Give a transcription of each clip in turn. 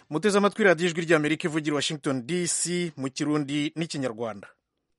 muteze amatwi radiyo ijwi ry'amerika ivugira i washington dc mu kirundi n'ikinyarwanda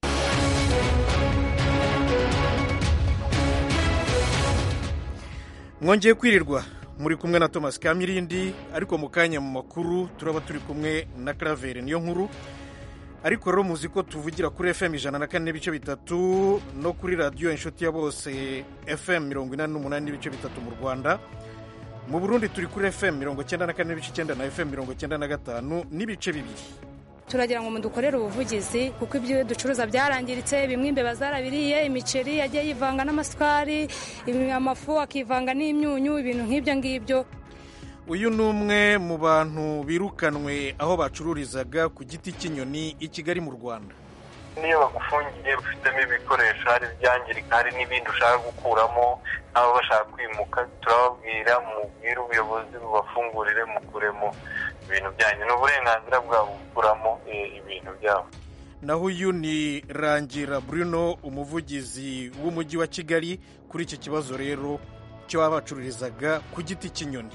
mwongeye kwirirwa muri kumwe na thomas kamirindi ariko mu kanya mu makuru turaba turi kumwe na claver niyo nkuru ariko rero muzi ko tuvugira kuri fm ijana na kane n'ibice bitatu no kuri radiyo inshuti ya bose fm mirongo inani n'umunani n'ibice bitatu mu rwanda mu burundi turi kuri fm mirongo cyenda na kane n'ibice icyenda na fm mirongo cyenda na gatanu n'ibice bibiri turagira ngo mudukorere ubuvugizi kuko ibyo ducuruza byarangiritse bimwe imbeba zarabiriye imiceri yagiye yivanga n'amasukari amafu akivanga n'imyunyu ibintu nk'ibyo ngibyo uyu ni umwe mu bantu birukanwe aho bacururizaga ku giti cy'inyoni i kigali mu rwanda niyo bagufungiye ufitemo ibikoresho hari ibyangirika hari n'ibindi ushaka gukuramo nk'aba bashaka kwimuka turababwira mubwire ubuyobozi bubafungurire mukuremo ibintu byanyu ni uburenganzira bwabo gukuramo ibintu byabo naho uyu ni rangira bruno umuvugizi w'umujyi wa kigali kuri iki kibazo rero cyo baba bacururizaga ku giti cy'inyoni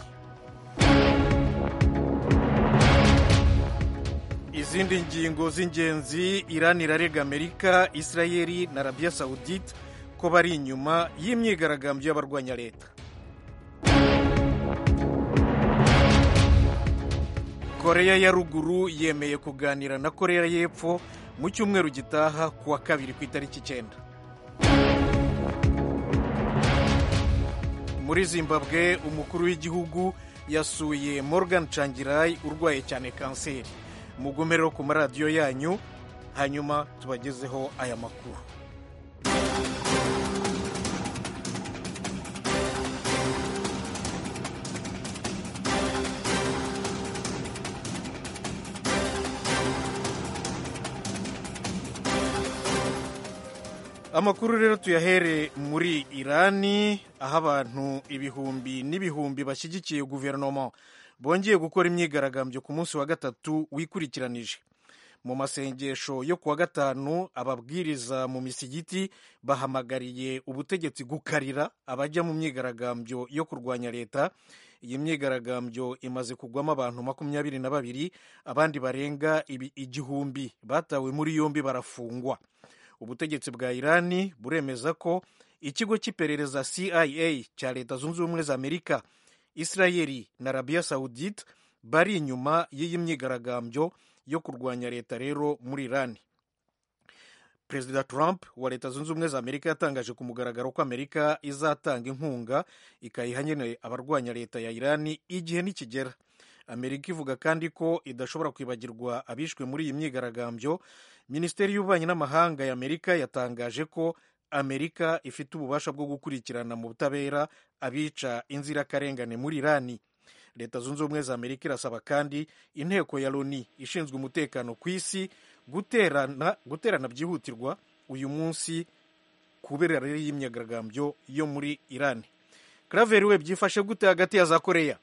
izindi ngingo z'ingenzi iran irarega amerika israeli na arabia saudite ko bari inyuma y'imyigaragambyo y'abarwanya leta koreya ya ruguru yemeye kuganira na koreya y'epfo mu cyumweru gitaha ku wa kabiri ku itariki icyenda muri zimbabwe umukuru w'igihugu yasuye morgan changirai urwaye cyane kanseri mugume rero ku maradiyo yanyu hanyuma tubagezeho aya makuru amakuru rero tuyahere muri irani aho abantu ibihumbi n'ibihumbi bashyigikiye guverinoma bongeye gukora imyigaragambyo ku munsi wa gatatu wikurikiranije mu masengesho yo kuwa gatanu ababwiriza mu misigiti bahamagariye ubutegetsi gukarira abajya mu myigaragambyo yo kurwanya leta iyi myigaragambyo imaze kugwamo abantu makumyabiri na babiri abandi barenga igihumbi batawe muri yombi barafungwa ubutegetsi bwa irani buremeza ko ikigo cy'iperereza cia cya leta zunze ubumwe za amerika israeli na arabiya saudite bari inyuma y'iyi myigaragambyo yo kurwanya leta rero muri irani perezida trump wa leta zunze ubumwe za amerika yatangaje ku mugaragaro ko amerika izatanga inkunga ikayiha nyine abarwanya leta ya irani igihe nikigera amerika ivuga kandi ko idashobora kwibagirwa abishwe muri iyi myigaragambyo minisiteri y'ububanyi n'amahanga ya amerika yatangaje ko amerika ifite ububasha bwo gukurikirana mu butabera abica inzirakarengane muri irani leta zunze ubumwe za amerika irasaba kandi inteko ya loni ishinzwe umutekano ku isi guterana guterana byihutirwa uyu munsi kubera rero y'imyigaragambyo yo muri irani karaveri we byifashe gute hagati ya za koreya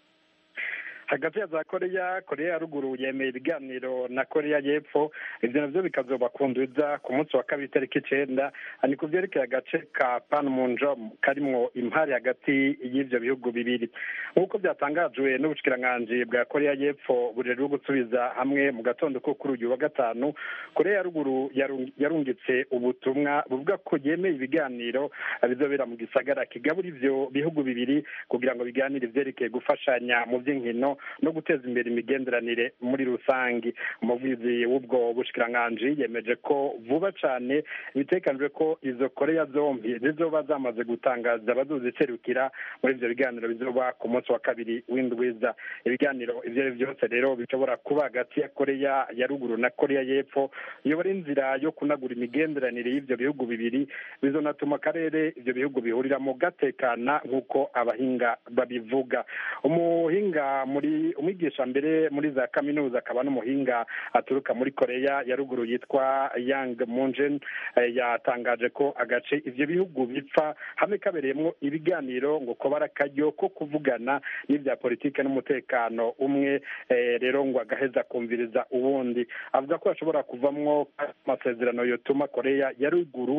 hagati ya za koreya koreya ya ruguru yemeye ibiganiro na koreya y'epfo ibyo nabyo bikazoba kunduza ku munsi wa kabiri itariki icyenda ni ku byerekeye agace ka panmunjom karimwo impari hagati y'ibyo bihugu bibiri nk'uko byatangajwe n'ubushyikiranganji bwa koreya y'epfo burerwa gusubiza hamwe mu gatondo ko kuri uyu wa gatanu koreya ya ruguru yarungitse ubutumwa buvuga ko yemeye ibiganiro bizobera mu gisagara kigabura ibyo bihugu bibiri kugira ngo biganire ibyerekeye gufashanya mu by'inkino no guteza imbere imigenderanire muri rusange umuvugizi w'ubwo bushikiranganji yemeje ko vuba cyane bitekanijwe ko izo koreya zombi zizoba zamaze gutangaza abazoziserukira muri ibyo biganiro bizoba ku munsi wa kabiri w'indwiza ibiganiro ibyo ari byo byose rero bishobora kuba hagati ya koreya ya ruguru na koreya y'epfo iyo ari inzira yo kunagura imigenderanire y'ibyo bihugu bibiri bizonatuma akarere ibyo bihugu bihuriramo gatekana nk'uko abahinga babivuga umuhinga muri umwigisha mbere muri za kaminuza akaba n'umuhinga aturuka muri koreya ya ruguru yitwa yang munjen yatangaje ko agace ibyo bihugu bipfa hamwe kabereyemo ibiganiro ngo ko akaryo ko kuvugana n'ibya politiki n'umutekano umwe rero ngo agaheza kumviriza uwundi avuga ko hashobora kuvamwo amasezerano yotuma koreya ya ruguru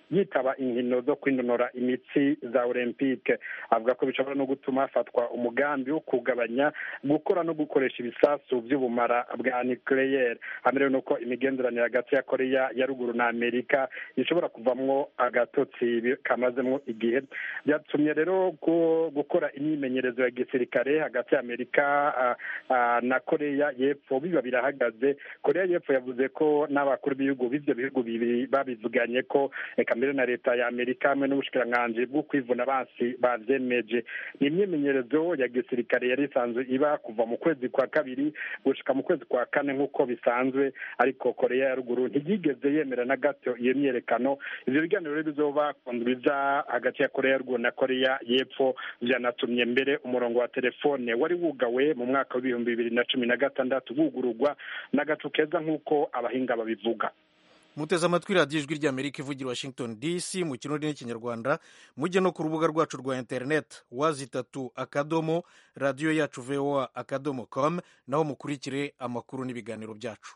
yitaba inkino zo kwinonora imitsi za olympique avuga ko bishobora no gutuma hafatwa umugambi wo kugabanya gukora no gukoresha ibisasu by'ubumara bwa nucleaire hamerewe nuko imigenderanire hagati ya koreya ya ruguru na amerika ishobora kuvamwo agatotsi kamazemo igihe byatumye rero gukora imyimenyerezo ya gisirikare hagati ya amerika na koreya y'epfo biba birahagaze koreya y'epfo yavuze ko n'abakuru b'ibihugu b'ibyo bihugu bibiri babivuganye ko reka mbere na leta ya amerika hamwe n'ubushikiranganji bwo kwivuna abansi babyemeje ni imyimenyerezo ya gisirikare yari isanzwe iba kuva mu kwezi kwa kabiri gushika mu kwezi kwa kane nk'uko bisanzwe ariko koreya ya ruguru ntiyigeze yemera na gato iyo myerekano ivyo biganiro rero bizoba kundwiza hagati ya koreya ya ruguru na koreya y'epfo vyanatumye mbere umurongo wa telefone wari wugawe mu mwaka w'ibihumbi bibiri na cumi na gatandatu wugururwa n'agacu keza nk'uko abahinga babivuga muteze amatwi radiyo ijwi ry'amerika ivugira washington dc mu kirundi n'ikinyarwanda mujye no ku rubuga rwacu rwa interineti wazi itatu akadomo radiyo yacu voa akadomo com naho mukurikire amakuru n'ibiganiro byacu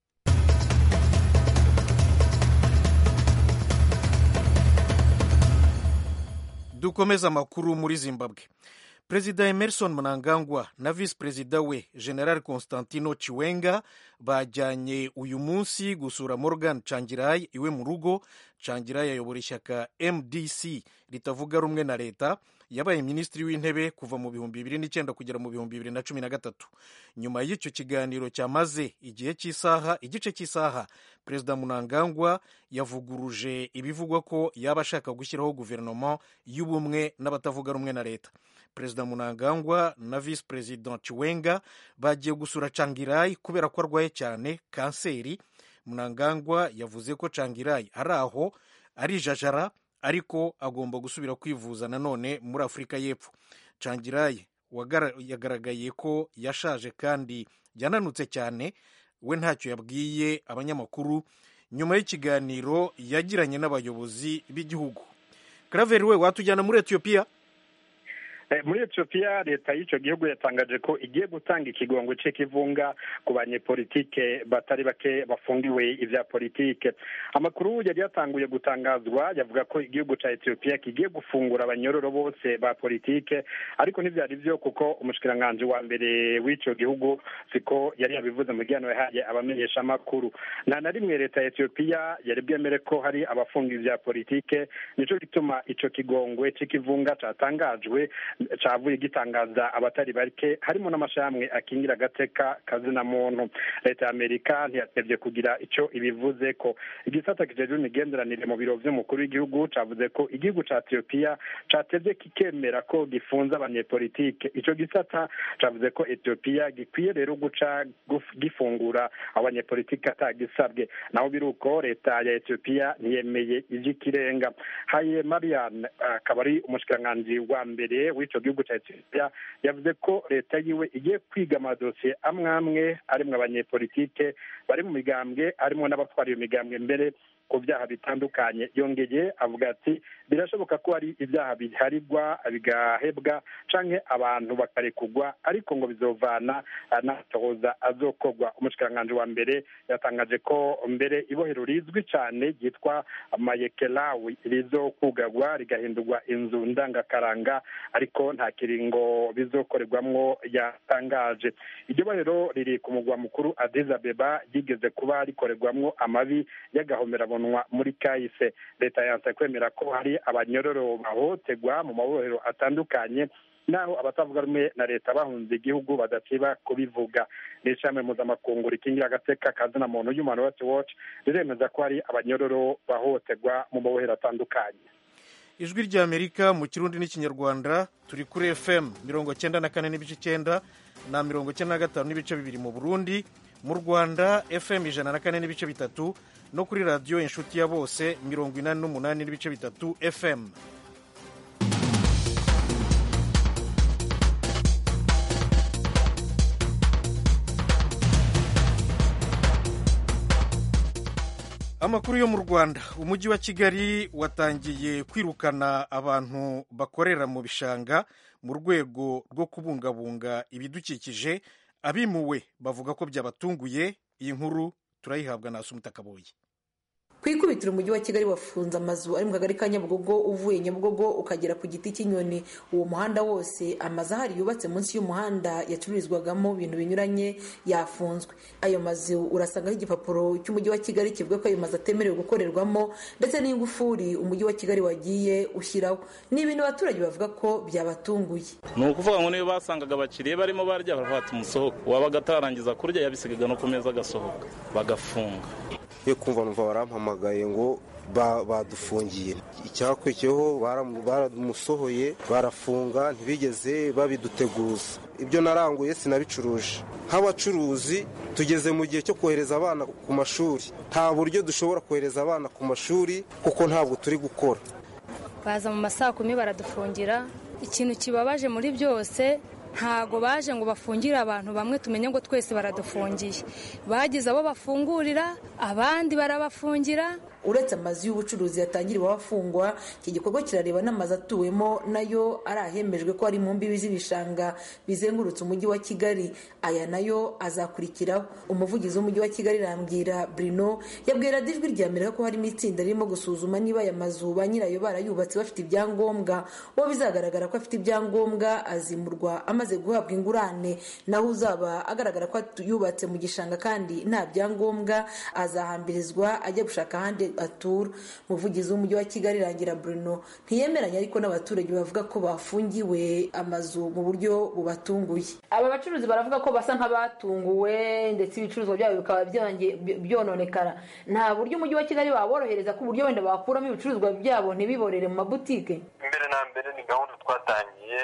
dukomeze amakuru muri zimbabwe perezida emerson mnangagwa na visi perezida we general constantino chiwenga bajyanye uyu munsi gusura morgan changirai iwe mu rugo changirai ayobora ishyaka mdc ritavuga rumwe na leta yabaye minisitiri w'intebe kuva mu bihumbi bibiri n'icyenda kugera mu bihumbi bibiri na cumi na gatatu nyuma y'icyo kiganiro cyamaze igihe cy'isaha igice cy'isaha perezida munangagwa yavuguruje ibivugwa ko yaba ashaka gushyiraho guverinoma y'ubumwe n'abatavuga rumwe na leta perezida munangagwa na visi perezida chiwenga bagiye gusura changirai kubera ko arwaye cyane kanseri munangagwa yavuze ko changirai ari aho arijajara ariko agomba gusubira kwivuza nanone muri afurika y'epfo changirai yagaragaye ko yashaje kandi yananutse cyane we ntacyo yabwiye abanyamakuru nyuma y'ikiganiro yagiranye n'abayobozi b'igihugu karaveri we watujyana muri etiyopiya muri etiyopiya leta y'icyo gihugu yatangaje ko igiye gutanga ikigongo cy'ikivunga ku banyepolitike batari bake bafungiwe ibya politike amakuru yari yatanguye gutangazwa yavuga ko igihugu cya etiyopiya kigiye gufungura abanyororo bose ba politike ariko ntibyari byo kuko umushikiranganji wa mbere w'icyo gihugu siko yari yabivuze mu gihe yahaye abamenyeshamakuru nta na rimwe leta ya etiyopiya yari bwemere ko hari abafunga ibya politike nicyo gituma icyo kigongwe cy'ikivunga cyatangajwe cyavuye gitangaza abatari bake harimo n'amashami akingira agateka kazina muntu leta ya amerika ntiyatebye kugira icyo ibivuze ko igisata kijejwe imigenderanire mu biro by'umukuru w'igihugu cyavuze ko igihugu cya etiyopiya cyatebye kikemera ko gifunze abanyepolitike icyo gisata cyavuze ko etiyopiya gikwiye rero guca gifungura abanyepolitike atagisabwe naho biri uko leta ya etiyopiya ntiyemeye iby'ikirenga haye marian akaba ari umushikiranganji wa mbere w'icyo gihugu cya etiyopiya yavuze ko leta yiwe igiye kwiga amadosiye amwe amwe arimwo abanyepolitike bari mu migambwe harimo n'abatwara iyo migambwe mbere ku byaha bitandukanye yongeye avuga ati birashoboka ko hari ibyaha biharirwa bigahebwa canke abantu bakarekugwa ariko ngo bizovana n'amatohoza azokorwa umushikiranganji wa mbere yatangaje ko mbere ibohero rizwi cyane ryitwa mayekelawi rizokugagwa rigahindurwa inzu ndangakaranga ariko nta kiringo bizokorerwamwo yatangaje iryo bohero riri ku mugwa mukuru Addis Abeba ryigeze kuba rikorerwamwo amabi y'agahomera muri kahise leta yanse kwemera ko hari abanyororo bahohoterwa mu mabohero atandukanye naho abatavuga rumwe na leta bahunze igihugu badasiba kubivuga n'ishami mpuzamakungu rikingira agateka kazina muntu human rights watch riremeza ko hari abanyororo bahohoterwa mu mabohero atandukanye ijwi ry'amerika mu kirundi n'ikinyarwanda turi kuri fm mirongo cyenda na kane n'ibice icyenda na mirongo cyenda na gatanu n'ibice bibiri mu burundi mu rwanda fm ijana na kane n'ibice bitatu no kuri radiyo inshuti ya bose mirongo inani n'umunani n'ibice bitatu fm amakuru yo mu rwanda umujyi wa kigali watangiye kwirukana abantu bakorera mu bishanga mu rwego rwo kubungabunga ibidukikije abimuwe bavuga ko byabatunguye iyi nkuru turayihabwa na Asumta Kaboyi ku ikubitiro umujyi wa kigali wafunze amazu ari mu kagari ka nyabugogo uvuye nyabugogo ukagera ku giti cy'inyoni uwo muhanda wose amazu ahari yubatse munsi y'umuhanda yacururizwagamo ibintu binyuranye yafunzwe ayo mazu urasangaho igipapuro cy'umujyi wa kigali kivuga ko ayo mazu atemerewe gukorerwamo ndetse n'ingufuri umujyi wa kigali wagiye ushyiraho ni ibintu abaturage bavuga ko byabatunguye ni ukuvuga ngo niyo basangaga abakiriya barimo barya baravuga umusohoka wabaga atarangiza kurya yabisigaga no ku meza agasohoka bagafunga yo kumva numva barampamagaye ngo badufungiye icyakurikiyeho baramusohoye barafunga ntibigeze babiduteguza ibyo naranguye sinabicuruje nk'abacuruzi tugeze mu gihe cyo kohereza abana ku mashuri nta buryo dushobora kohereza abana ku mashuri kuko ntabwo turi gukora baza mu masaa kumi baradufungira ikintu kibabaje muri byose ntago baje ngo bafungire abantu bamwe tumenye ngo twese baradufungiye bagize abo bafungurira abandi barabafungira uretse amazu y'ubucuruzi yatangiriwe afungwa iki gikorwa kirareba n'amazu atuwemo nayo ari ahemejwe ko ari mu mbibi z'ibishanga bizengurutse umujyi wa kigali aya nayo azakurikiraho umuvugizi w'umujyi wa kigali rambwira brino yabwira ijwi rya amerika ko harimo itsinda ririmo gusuzuma niba aya mazu ba nyirayo barayubatse bafite ibyangombwa uwo bizagaragara ko afite ibyangombwa azimurwa amaze guhabwa ingurane naho uzaba agaragara ko yubatse mu gishanga kandi nta byangombwa azahambirizwa ajya gushaka ahandi atura umuvugizi w'umujyi wa kigali rangira bruno ntiyemeranya ariko n'abaturage bavuga ko bafungiwe amazu mu buryo bubatunguye aba bacuruzi baravuga ko basa nk'abatunguwe ndetse ibicuruzwa byabo bikaba byononekara nta buryo umujyi wa kigali waborohereza ku buryo wenda bakuramo ibicuruzwa byabo ntibiborere mu mabutike mbere na mbere ni gahunda twatangiye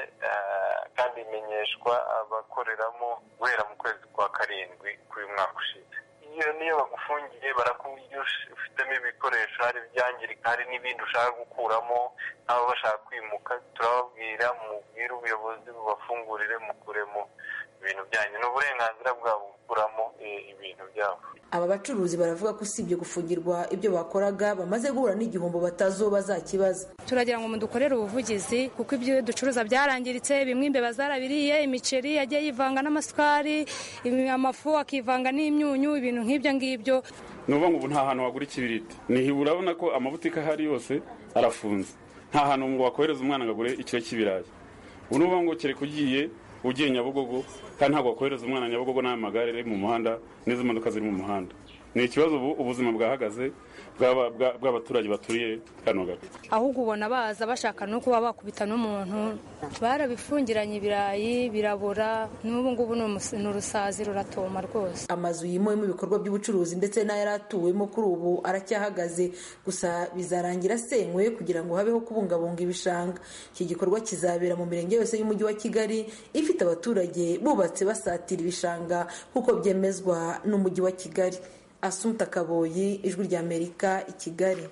kandi imenyeshwa abakoreramo guhera mu kwezi kwa karindwi k'uyu mwaka ushize iyo niyo bagufungiye barakubwira ufitemo ibikoresho hari ibyangirika hari n'ibindi ushaka gukuramo nk'aba bashaka kwimuka turababwira mubwire ubuyobozi bubafungurire mukuremo ibintu byanyu ni uburenganzira bwabo gukuramo ibintu byabo aba bacuruzi baravuga ko usibye gufungirwa ibyo bakoraga bamaze guhura n'igihombo batazuba bazakibaza turagira ngo mudukorere ubuvugizi kuko ibyo ducuruza byarangiritse bimwe imbeba zarabiriye imiceri yagiye yivanga n'amasukari amafu akivanga n'imyunyu ibintu nk'ibyo ngibyo ni ukuvuga ngo ubu nta hantu wagura ikibiriti nihi urabona ko amabutike ahari yose arafunze nta hantu ngo wakohereza umwana ngo agure ikiro cy'ibirayi ubu ni ukuvuga ngo kereka ugiye ugiye nyabugogo kandi ntabwo wakohereza umwana nyabugogo n'aya magare ari mu muhanda n'izo modoka ziri mu muhanda ni ikibazo ubu ubuzima bwahagaze bw'abaturage baturiye kano gace ahubwo ubona baza bashaka no kuba bakubita n'umuntu barabifungiranye ibirayi birabura n'ubu ngubu ni urusazi ruratoma rwose amazu yimuwemo ibikorwa by'ubucuruzi ndetse n'ayari atuwemo kuri ubu aracyahagaze gusa bizarangira asenywe kugira ngo habeho kubungabunga ibishanga iki gikorwa kizabera mu mirenge yose y'umujyi wa kigali ifite abaturage bubatse basatira ibishanga nk'uko byemezwa n'umujyi wa kigali asumta kaboyi ijwi ry'amerika i kigali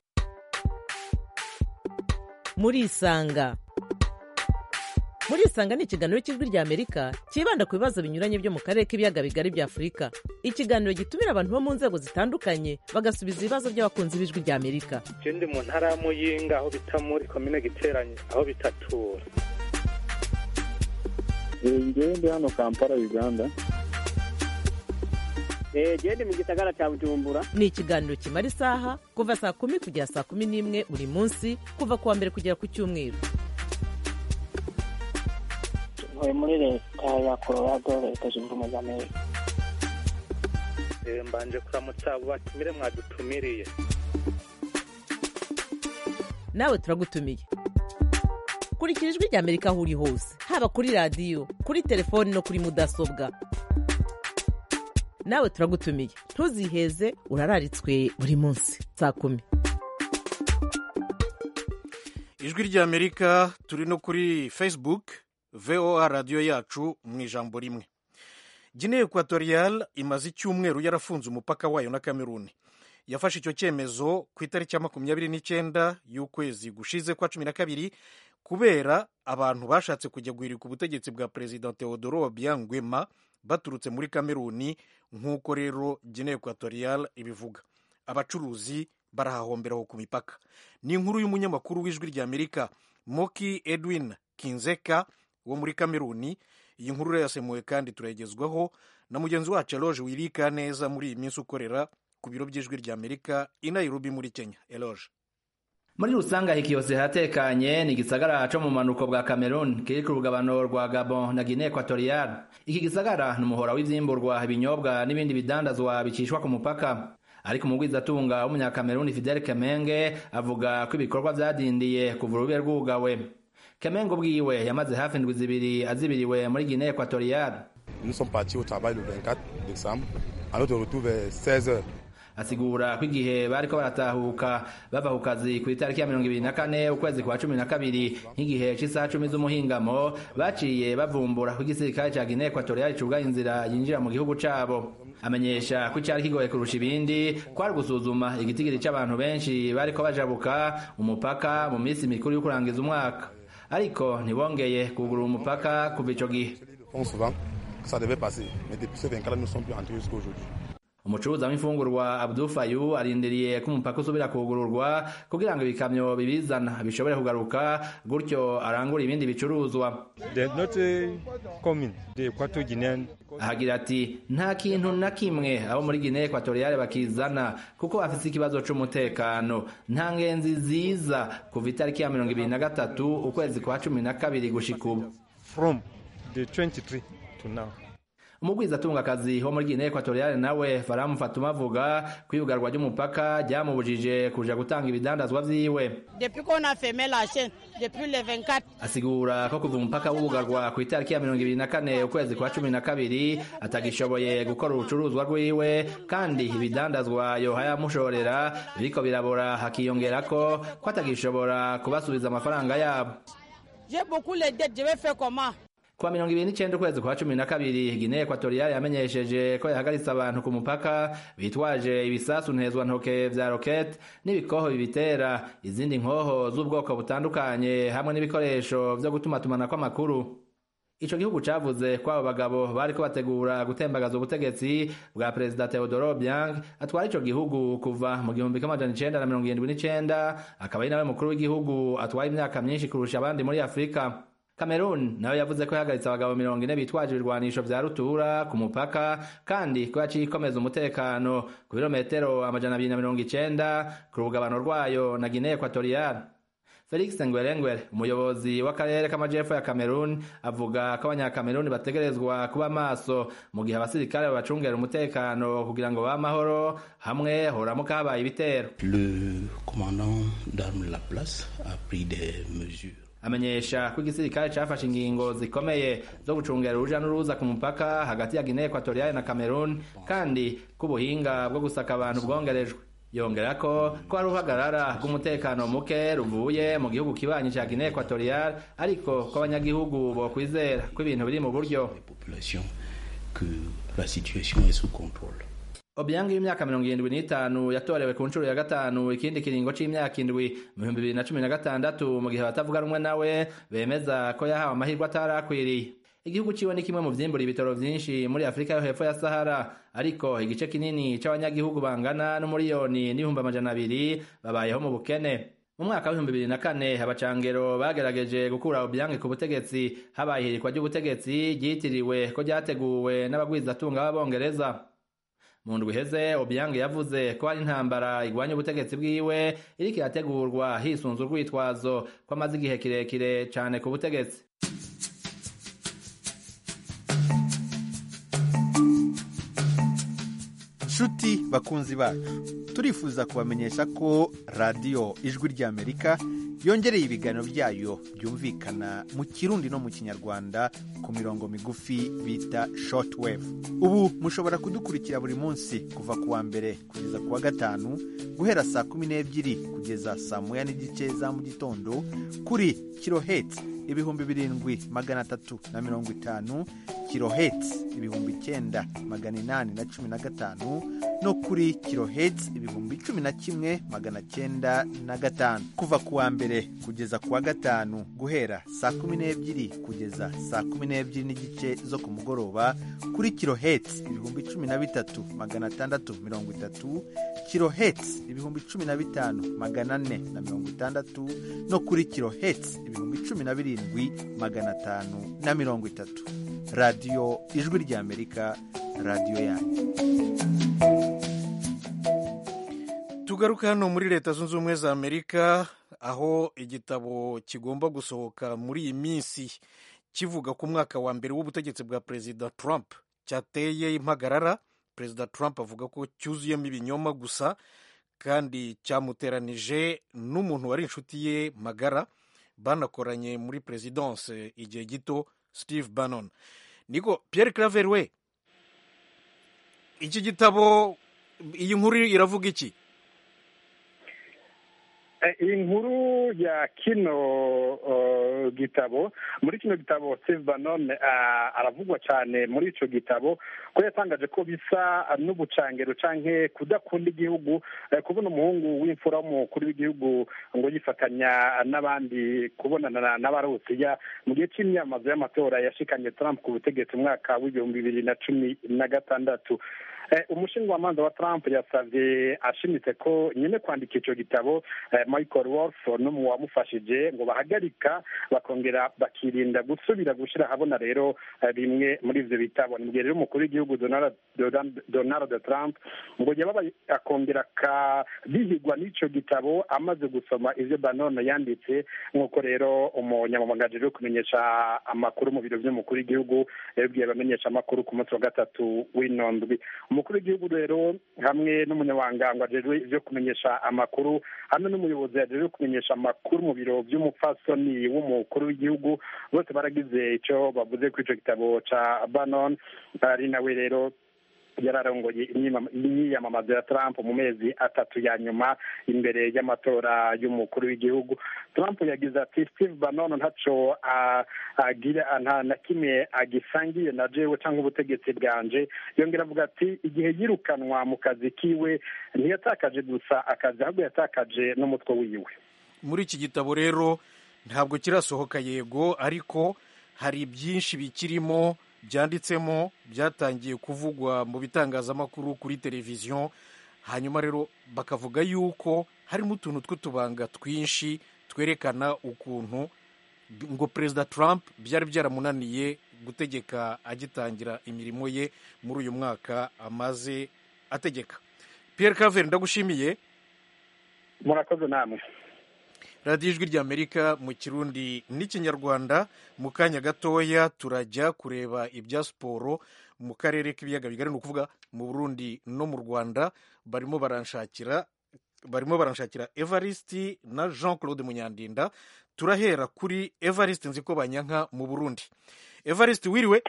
muri isanga muri isanga ni ikiganiro cy'ijwi ry'amerika cyibanda ku bibazo binyuranye byo mu karere k'ibiyaga bigari bya afurika ikiganiro gitumira abantu bo mu nzego zitandukanye bagasubiza ibibazo by'abakunzi b'ijwi ry'amerika ndi mu ntara ya muyinga aho bita muri komine giteranye aho bitatura ndi hano kampala uganda genda mu gisagara cya bujumbura ni ikiganiro kimara isaha kuva saa kumi kugera saa kumi n'imwe buri munsi kuva ku wa mbere kugera ku cyumweru ntuye muri leta ya colorado leta zunze ubumwe za amerika mbanje kuramutsa abo batumire mwadutumiriye nawe turagutumiye kurikira ijwi ry'amerika aho uri hose haba kuri radiyo kuri telefoni no kuri mudasobwa nawe turagutumiye ntuziheze urararitswe buri munsi saa kumi ijwi ry'amerika turi no kuri facebook voa radiyo yacu mu ijambo rimwe guinea equatorial imaze icyumweru yarafunze umupaka wayo na kameruni yafashe icyo cyemezo ku itariki ya makumyabiri n'icyenda y'ukwezi gushize kwa cumi na kabiri kubera abantu bashatse kujya guhirika ubutegetsi bwa perezida teodoro obiangwema baturutse muri kameruni nk'uko rero guinea equatorial ibivuga abacuruzi barahahomberaho ku mipaka ni inkuru y'umunyamakuru w'ijwi ry'amerika moki edwin kinzeka wo muri kameruni iyi nkuru yasemuwe kandi turayigezwaho na mugenzi wacu eloge wirika neza muri iyi minsi ukorera ku biro by'ijwi ry'amerika i nairobi muri kenya eloge muri rusange hikiyose hatekanye ni igisagara co mu manuko bwa cameroon kiri ku rugabano rwa gabon na guinea equatorial iki gisagara ni umuhora w'ivyimburwa ibinyobwa n'ibindi bidandazwa bicishwa ku mupaka ariko umugwizatunga w'umunyakameruni fidel kemenge avuga ko ibikorwa vyadindiye kuva urube rwugawe kemenge ubwiwe yamaze hafi indwi zibiri azibiriwe muri guinea equatorial Nous sommes partis au travail le 24 décembre. À notre retour vers 16 heures. asigura ko igihe bariko baratahuka bava ku kazi ku itariki ya mirongo ibiri na kane ukwezi kwa cumi na kabiri nk'igihe c'isaha cumi z'umuhingamo baciye bavumbura ko igisirikare ca guinea equatorial cugaye inzira yinjira mu gihugu cabo amenyesha ko icari kigoye kurusha ibindi kwari gusuzuma igitigiri c'abantu benshi bariko bajabuka umupaka mu minsi mikuru yo kurangiza umwaka ariko ntibongeye kugurura umupaka kuva ico gihe Font souvent que ça devait passer. Mais depuis ce 24 nous ne sommes plus entrés jusqu'à aujourd'hui. umucuruzi w'imfungurwa Abdul Fayu arindiriye ko umupaka usubira kugururwa kugira ngo ibikamyo bibizana bishobore kugaruka gutyo arangura ibindi bicuruzwa ahagira ati nta kintu na kimwe abo muri Guinea Equatoriale bakizana kuko bafise ikibazo c'umutekano nta ngenzi ziza kuva itariki ya mirongo ibiri na gatatu ukwezi kwa cumi na kabiri gushika ubu from the 23 to now. umugwizatungakazi wo muri Guinea Equatoriale nawe Faramu Fatuma avuga ko iyugarwa ry'umupaka ryamubujije kuja gutanga ibidandazwa vyiwe Depuis qu'on a fermé la chaîne, depuis le 24, asigura ko kuva umupaka wugarwa ku itariki ya mirongo ibiri na kane ukwezi kwa cumi na kabiri atagishoboye gukora urucuruzwa rwiwe kandi ibidandazwa yoha yamushorera biriko birabora hakiyongerako ko atagishobora kubasubiza amafaranga yabo j'ai beaucoup les dettes, je vais faire comment kuwa mirongo ibiri n'icenda ukwezi kwa cumi na kabiri Guinea Equatoriale yamenyesheje ko yahagaritse abantu ku mupaka bitwaje ibisasu ntezwantoke vya rokete n'ibikoho bibitera izindi nkoho z'ubwoko butandukanye hamwe n'ibikoresho vyo gutumatumanako amakuru ico gihugu cavuze ko abo bagabo bariko bategura gutembagaza ubutegetsi bwa perezida Teodoro Obiang atwara ico gihugu kuva mu gihumbi kimwe amajana icenda na mirongo irindwi n'icenda akaba ari nawe mukuru w'igihugu atwaye imyaka myinshi kurusha abandi muri Afurika Cameroon nawe yavuze ko yahagaritse abagabo mirongo ine bitwaje ibirwanisho vya rutura ku mupaka kandi ko yaciye ikomeza umutekano ku birometero amajana abiri na mirongo icenda ku rugabano rwayo na Guinea Equatorial Felix Ngwerengwere umuyobozi w'akarere k'amajepfo ya Cameroon avuga ko abanyakameruni bategerezwa kuba maso mu gihe abasirikare babacungera umutekano kugira ngo bamahoro hamwe horamuka habaye ibitero Le commandant d'armes de la place a pris des mesures amenyesha ko igisirikare cafashe ingingo zikomeye zo gucungera uruja n'uruza ku mupaka hagati ya Guinea Equatoriale na Cameroon kandi ko ubuhinga bwo gusaka abantu bwongerejwe yongera ko ko hari uruhagarara rw'umutekano muke ruvuye mu gihugu kibanyi ca Guinea Equatoriale ariko ko abanyagihugu bokwizera ko ibintu biri mu buryo population que la situation est sous contrôle. Obiang y'imyaka mirongo irindwi n'itanu yatorewe ku nshuro ya gatanu ikindi kiringo c'imyaka indwi mu bihumbi bibiri na cumi na gatandatu mu gihe abatavuga rumwe nawe bemeza ko yahawe amahirwe atarakwiriye igihugu ciwe ni kimwe mu vyimbura ibitaro vyinshi muri afurika yo hepfo ya sahara ariko igice kinini c'abanyagihugu bangana n'umuriyoni n'ibihumbi amajana abiri babayeho mu bukene mu mwaka w'ibihumbi bibiri na kane abacangero bagerageje gukura Obiang ku butegetsi habaye ihirikwa ry'ubutegetsi ryitiriwe ko ryateguwe n'abagwizatunga b'abongereza mu ndwi iheze Obiang yavuze ko hari intambara igwanya ubutegetsi bwiwe iriko irategurwa hisunze urwitwazo ko amaze igihe kirekire cane ku butegetsi nshuti bakunzi bacu turifuza kubamenyesha ko radiyo ijwi ry'amerika yongereye ibiganiro byayo byumvikana mu kirundi no mu kinyarwanda ku mirongo migufi bita shortwave ubu mushobora kudukurikira buri munsi kuva ku wa mbere kugeza ku wa gatanu guhera saa kumi n'ebyiri kugeza saa moya n'igice za mu gitondo kuri kirohetsi ibihumbi birindwi magana atatu na mirongo itanu kirohetsi ibihumbi icyenda magana inani na cumi na gatanu no kuri kirohetsi ibihumbi cumi na kimwe magana cyenda na gatanu kuva ku wa mbere kugeza ku wa gatanu guhera saa kumi n'ebyiri kugeza saa kumi n'ebyiri n'igice zo ku mugoroba kuri kirohetsi ibihumbi cumi na bitatu magana atandatu mirongo itatu kirohetsi ibihumbi cumi na bitanu magana ane na mirongo itandatu no kuri kirohetsi ibihumbi cumi na birindwi magana atanu na mirongo itatu radiyo ijwi ry'amerika radiyo yanyu tugaruke hano muri leta zunze ubumwe za amerika aho igitabo kigomba gusohoka muri iyi minsi kivuga ku mwaka wa mbere w'ubutegetsi bwa perezida trump cyateye impagarara perezida trump avuga ko cyuzuyemo ibinyoma gusa kandi cyamuteranije n'umuntu wari inshuti ye magara banakoranye muri perezidanse igihe gito steve bannon niko pierre claver we iki gitabo iyi nkuru iravuga iki iyi nkuru ya kino gitabo muri kino gitabo steve bannon aravugwa cyane muri icyo gitabo ko yatangaje ko bisa n'ubucangero cyangwa kudakunda igihugu kubona umuhungu w'imfura w'umukuru w'igihugu ngo yifatanya n'abandi kubonana n'abarusiya mu gihe cy'imyamazo y'amatora yashikanye trump ku butegetsi umwaka w'ibihumbi bibiri na cumi na gatandatu umushinjwamanza wa trump yasabye ashimitse ko nyine kwandika icyo gitabo michael wolf n'umu wamufashije ngo bahagarika bakongera bakirinda gusubira gushyira ahabona rero bimwe muri ibyo bitabo ni gihe rero umukuru w'igihugu donald trump ngo yaba akongera akabihigwa n'icyo gitabo amaze gusoma ibyo banone yanditse nk'uko rero umunyamamagaje uri kumenyesha amakuru mu biro by'umukuru w'igihugu yabibwiye abamenyesha amakuru ku munsi wa gatatu w'inondwi umukuru w'igihugu rero hamwe n'umunyamabanga ajejwe ibyo kumenyesha amakuru hamwe n'umuyobozi yajejwe kumenyesha amakuru mu biro by'umupfasoni w'umukuru w'igihugu bose baragize icyo bavuze kuri icyo gitabo cya banon ari nawe rero yararongoye imyiyamamazo ya Trump mu mezi atatu ya nyuma imbere y'amatora y'umukuru w'igihugu Trump yagize ati Steve Bannon ntaco agira nta na kimwe agisangiye na jewe cyangwa ubutegetsi bwanje yongera avuga ati igihe yirukanwa mu kazi kiwe ntiyatakaje gusa akazi ahubwo yatakaje n'umutwe wiwe muri iki gitabo rero ntabwo kirasohoka yego ariko hari byinshi bikirimo byanditsemo byatangiye kuvugwa mu bitangazamakuru kuri televiziyo hanyuma rero bakavuga yuko harimo utuntu tw'utubanga twinshi twerekana ukuntu ngo perezida Trump byari byaramunaniye gutegeka agitangira imirimo ye muri uyu mwaka amaze ategeka Pierre Claver ndagushimiye murakoze namwe radiyo ijwi ry'amerika mu kirundi n'ikinyarwanda mu kanya gatoya turajya kureba ibya siporo mu karere k'ibiyaga bigari ni ukuvuga mu burundi no mu rwanda barimo baranshakira barimo baranshakira evariste na jean claude munyandinda turahera kuri evariste nzi ko banyanka mu burundi evariste wiriwe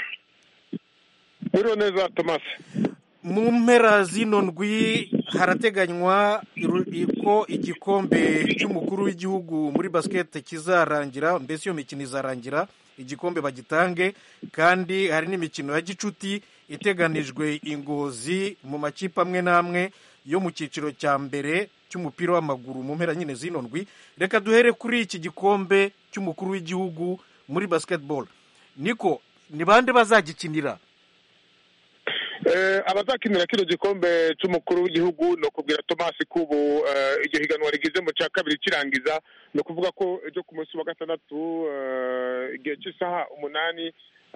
wiriwe neza tomasi mu mpera zino ndwi harateganywa ko igikombe cy'umukuru w'igihugu muri basiketi kizarangira mbese iyo mikino izarangira igikombe bagitange kandi hari n'imikino ya gicuti iteganijwe ingozi mu makipe amwe n'amwe yo mu cyiciro cya mbere cy'umupira w'amaguru mu mpera nyine zino ndwi reka duhere kuri iki gikombe cy'umukuru w'igihugu muri basiketibolo niko ni bande bazagikinira abazakinira kino gikombe cy'umukuru w'igihugu ni ukubwira tomasi ko ubu iryo higanwa rigize mu cya kabiri kirangiza ni ukuvuga ko ejo ku munsi wa gatandatu igihe cy'isaha umunani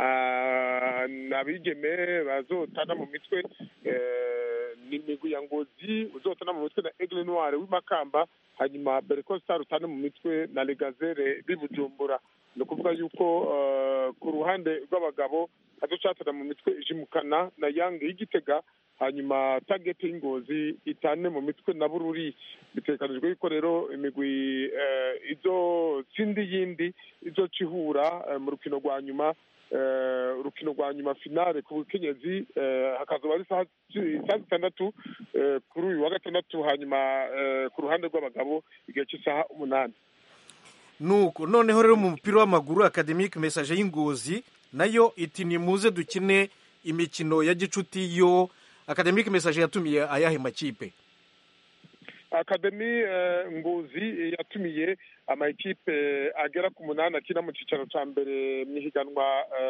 abigeme bazotana mu mitwe ni imigwi ya ngozi uzotana mu mitwe na egle noire w'imakamba hanyuma bereko star utane mu mitwe na legazere b'ibujumbura ni ukuvuga yuko ku ruhande rw'abagabo hazocatana mu mitwe ijimukana na yange y'igitega hanyuma tageti y'ingozi itane mu mitwe na bururi bitekanijwe yuko rero imigwi izotsinda iyindi izoca ihura mu rukino rwa nyuma urukino rwa nyuma finale ku bukenyezi hakazuba ari saa zitandatu kuri uyu wa gatandatu hanyuma ku ruhande rw'abagabo igihe cy'isaha umunani nuko noneho rero mu mupira w'amaguru akademike mesaje y'ingozi nayo iti nimuze dukine imikino ya gicuti yo akademike mesaje yatumiye ayahe makipe akademi ngozi yatumiye amakipe agera ku munani akina mu cyicaro cya mbere mu ihiganwa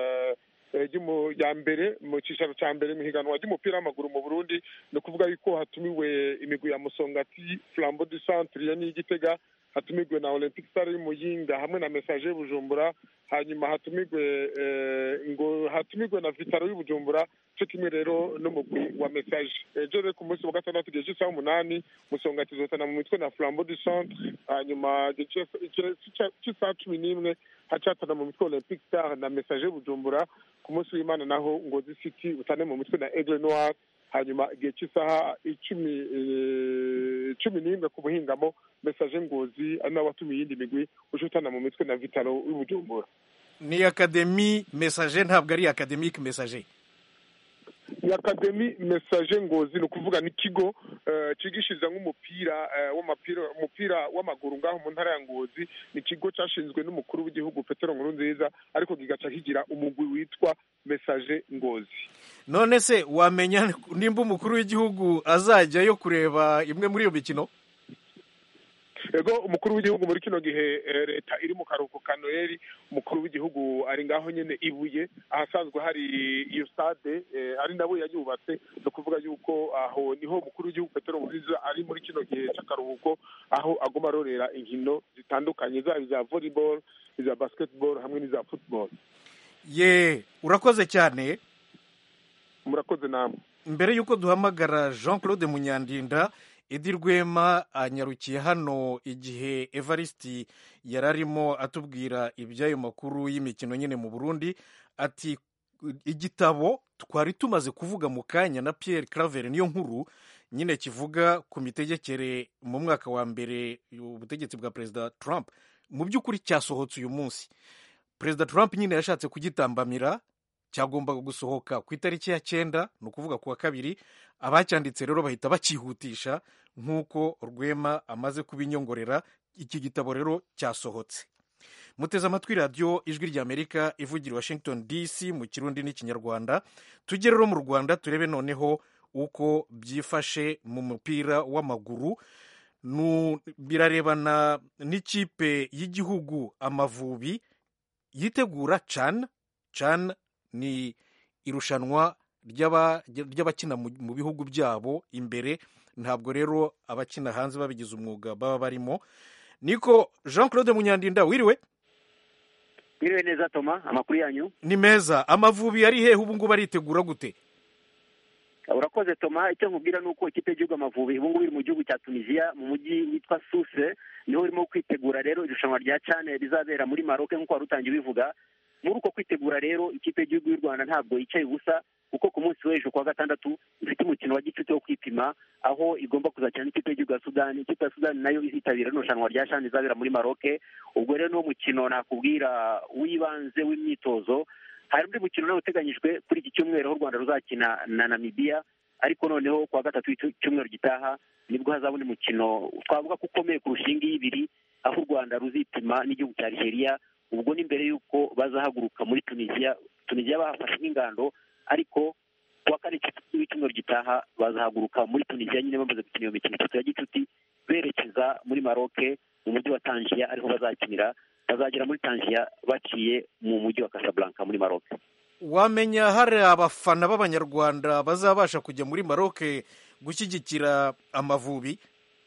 ya mbere mu cyicaro cya mbere mu ihiganwa ry'umupira w'amaguru mu burundi ni ukuvuga yuko hatumiwe imigwi ya musongati flambo du centre ya n'igitega hatumigwe na olympic star y'umuyinga hamwe na message y'ubujumbura hanyuma hatumigwe ngo hatumigwe na vitaro y'ubujumbura cyo kimwe rero n'umugwi wa message ejo rero ku munsi wa gatandatu igihe cy'isaha umunani musonga tuzotana mu mitwe na flambo du centre hanyuma cy'isaha cumi n'imwe hacatana mu mitwe olympic star na message y'ubujumbura ku munsi w'imana naho ngozi city utane mu mitwe na aigle noir hanyuma igihe cy'isaha icumi cumi n'imwe ku buhingamo message ngozi ari nawe watumiye iyindi migwi ushutana mu mitwe na vitaro y'ubujumbura ni akademi message ntabwo ari akademike message ni akademi message ngozi ni ukuvuga ni ikigo cigishiriza nk'umupira w'umupira umupira w'amaguru ngaho mu ntara ya ngozi ni ikigo cyashinzwe n'umukuru w'igihugu petero nkuru nziza ariko kigaca kigira umugwi witwa message ngozi none se wamenya nimba umukuru w'igihugu azajyayo kureba imwe muri iyo mikino ego umukuru w'igihugu muri kino gihe leta iri mu karuhuko ka noheli umukuru w'igihugu ari ngaho nyine ibuye ahasanzwe hari iyo stade ari nabo yayubatse ni ukuvuga yuko aho niho umukuru w'igihugu petero nkurunziza ari muri kino gihe cy'akaruhuko aho agomba arorera inkino zitandukanye zaba iza volleyball iza basketball hamwe n'iza football ye urakoze cyane murakoze namwe mbere y'uko duhamagara jean claude munyandinda edi rwema anyarukiye hano igihe evariste yari arimo atubwira iby'ayo makuru y'imikino nyine mu burundi ati igitabo twari tumaze kuvuga mu kanya na Pierre claver niyo nkuru nyine kivuga ku mitegekere mu mwaka wa mbere ubutegetsi bwa perezida trump mu by'ukuri cyasohotse uyu munsi perezida trump nyine yashatse kugitambamira cyagombaga gusohoka ku itariki ya cyenda ni ukuvuga ku wa kabiri abacyanditse rero bahita bakihutisha nk'uko rwema amaze kubinyongorera iki gitabo rero cyasohotse muteze amatwi radiyo ijwi ry'amerika ivugira washington dc mu kirundi n'ikinyarwanda tujye rero mu rwanda turebe noneho uko byifashe mu mupira w'amaguru birarebana n'ikipe y'igihugu amavubi yitegura can can ni irushanwa ry'abakina mu bihugu byabo imbere ntabwo rero abakina hanze babigize umwuga baba barimo niko jean claude munyandinda wiriwe wiriwe neza toma amakuru yanyu ni meza amavubi ari hehe ubu ngubu aritegura gute urakoze toma icyo nkubwira ni uko ikipe y'igihugu amavubi ubu ngubu iri mu gihugu cya tunisiya mu mujyi witwa suse niho urimo kwitegura rero irushanwa rya cane rizabera muri maroke nk'uko wari utangiye ubivuga muri uko kwitegura rero ikipe y'igihugu y'u rwanda ntabwo yicaye ubusa kuko ku munsi w'ejo kuwa gatandatu ifite umukino wa gicuti wo kwipima aho igomba kuzakina n'ikipe y'igihugu ya sudani ikipe ya sudani nayo izitabira irushanwa rya shani rizabera muri maroke ubwo rero niwo mukino nakubwira w'ibanze w'imyitozo hari undi mukino nawe uteganyijwe kuri iki cyumweru aho u rwanda ruzakina na namibiya ariko noneho kuwa gatatu w'icyumweru gitaha nibwo hazaba undi mukino twavuga ko ukomeye kurusha iyi ngiyi ibiri aho u rwanda ruzipima n'igihugu cya nigeria ubwo ni mbere y'uko bazahaguruka muri tunisiya tunisiya bahafashe nk'ingando ariko kuwa kane w'icyumweru gitaha bazahaguruka muri tunisiya nyine bamaze gukina iyo mikino itatu ya gicuti berekeza muri maroke mu mujyi wa tangiya ariho bazakinira bazagera muri tangiya baciye mu mujyi wa casablanca muri maroke wamenya hari abafana b'abanyarwanda bazabasha kujya muri maroke gushyigikira amavubi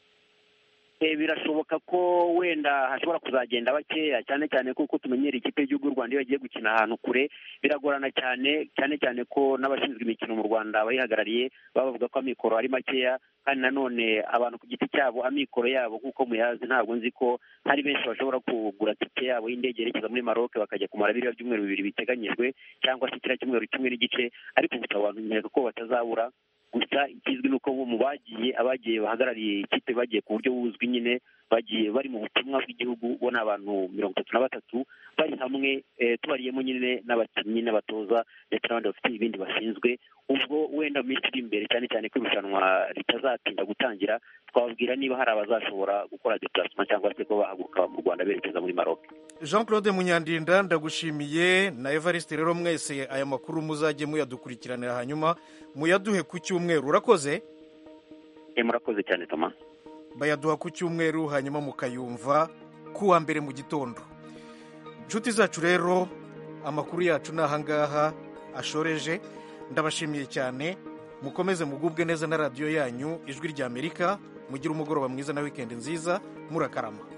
birashoboka ko wenda hashobora kuzagenda bakeya cyane cyane kuko tumenyera ikipe y'igihugu y'u rwanda iyo bagiye gukina ahantu kure biragorana cyane cyane cyane ko n'abashinzwe imikino mu rwanda bayihagarariye baba bavuga ko amikoro ari makeya kandi nanone abantu ku giti cyabo amikoro yabo nk'uko muyazi ntabwo nzi ko hari benshi bashobora kugura tike yabo y'indege yerekeza muri maroke bakajya kumara biriya byumweru bibiri biteganyijwe cyangwa se kiriya cyumweru kimwe n'igice ariko gusa abantu nkeka ko batazabura gusa ikizwi ni uko mu bagiye abagiye bahagarariye ikipe bagiye ku buryo buzwi nyine bagiye bari mu butumwa bw'igihugu bo ni abantu mirongo itatu na batatu bari hamwe tubariyemo nyine n'abakinnyi n'abatoza ndetse n'abandi bafite ibindi bashinzwe ubwo wenda mu minsi iri imbere cyane cyane ko irushanwa ritazatinda gutangira twababwira niba hari abazashobora gukora deparasima cyangwa se ko bahaguruka mu rwanda berekeza muri maroc jean claude munyandinda ndagushimiye na evariste rero mwese aya makuru muzajye muyadukurikiranira hanyuma muyaduhe ku cyumweru urakoze murakoze cyane toma bayaduha ku cyumweru hanyuma mukayumva ku wa mbere mu gitondo inshuti zacu rero amakuru yacu ni ahangaha ashoreje ndabashimiye cyane mukomeze mugubwe neza na radiyo yanyu ijwi ry'amerika mugire umugoroba mwiza na wikendi nziza murakarama